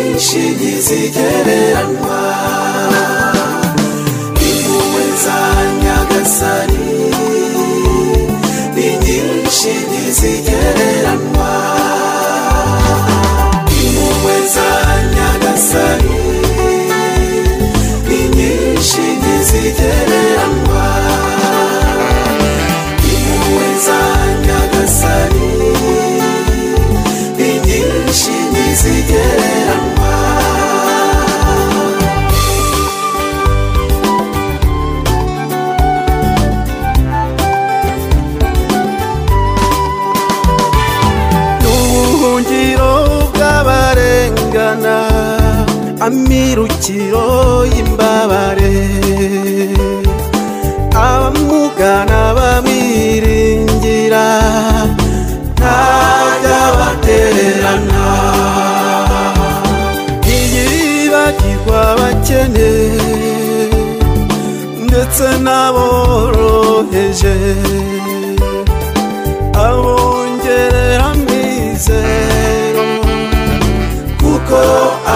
inkingi zigereranwa impuhwe za nyagasani ni nyinshi zigereranwa impuhwe za nyagasani ni nyinshi zigereranwa impuhwe za nyagasani ni nyinshi zigereranwa n'ubuhungiro bw'abarengana amirukiro y'imbabare abamugana bamwiringira ntajya batererana ntiyibagirwa abakene ndetse n'aboroheje abongerera amizero kuko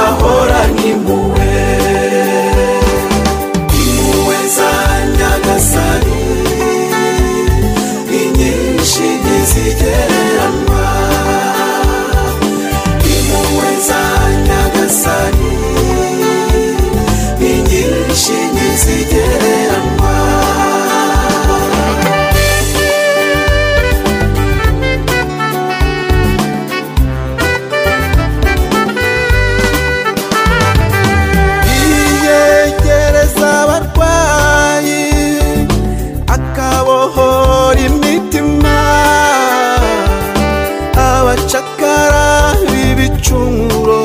ahoranye impuhwe impuhwe za nyagasani ni nyinshi ntizigereranwa impuhwe za nyagasani ni nyinshi ntizigereranwa yiyegereza abarwayi akabohora imitima abacakara b'ibicumuro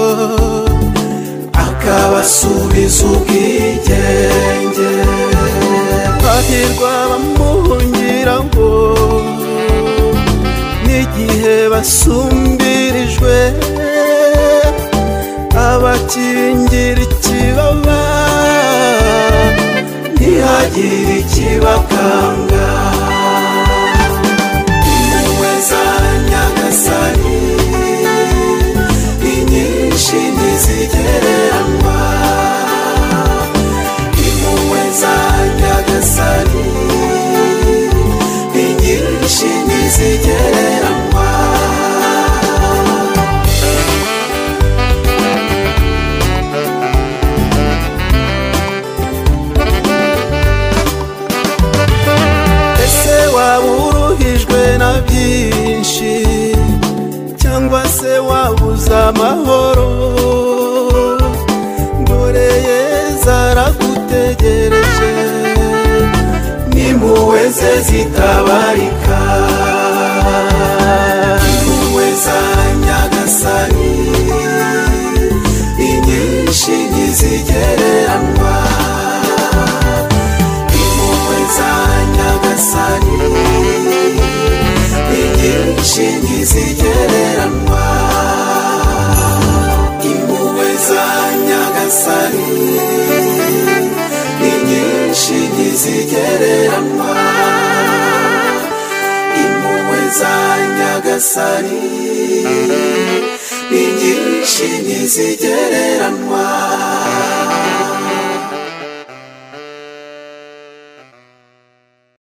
akabasubiza ubwigenge hahirwa bamuhungiraho n'igihe basumbirijwe abakingira ikibaba ntihagire ikibakanga impuhwe za nyagasani ni nyinshi ntizigereranwa impuhwe za nyagasani ni nyinshi ntizigereranwa ese waba uruhijwe na byinshi cyangwa se wabuze amahoro dore yeza aragutegereje n'impuhwe ze zitabarika impuhwe za nyagasani ni nyinshi ntizigereranwa impuhwe za nyagasani ni nyinshi ntizigereranwa impuhwe za nyagasani ni nyinshi ntizigereranwa impuhwe za nyagasani ni nyinshi ntizigereranwa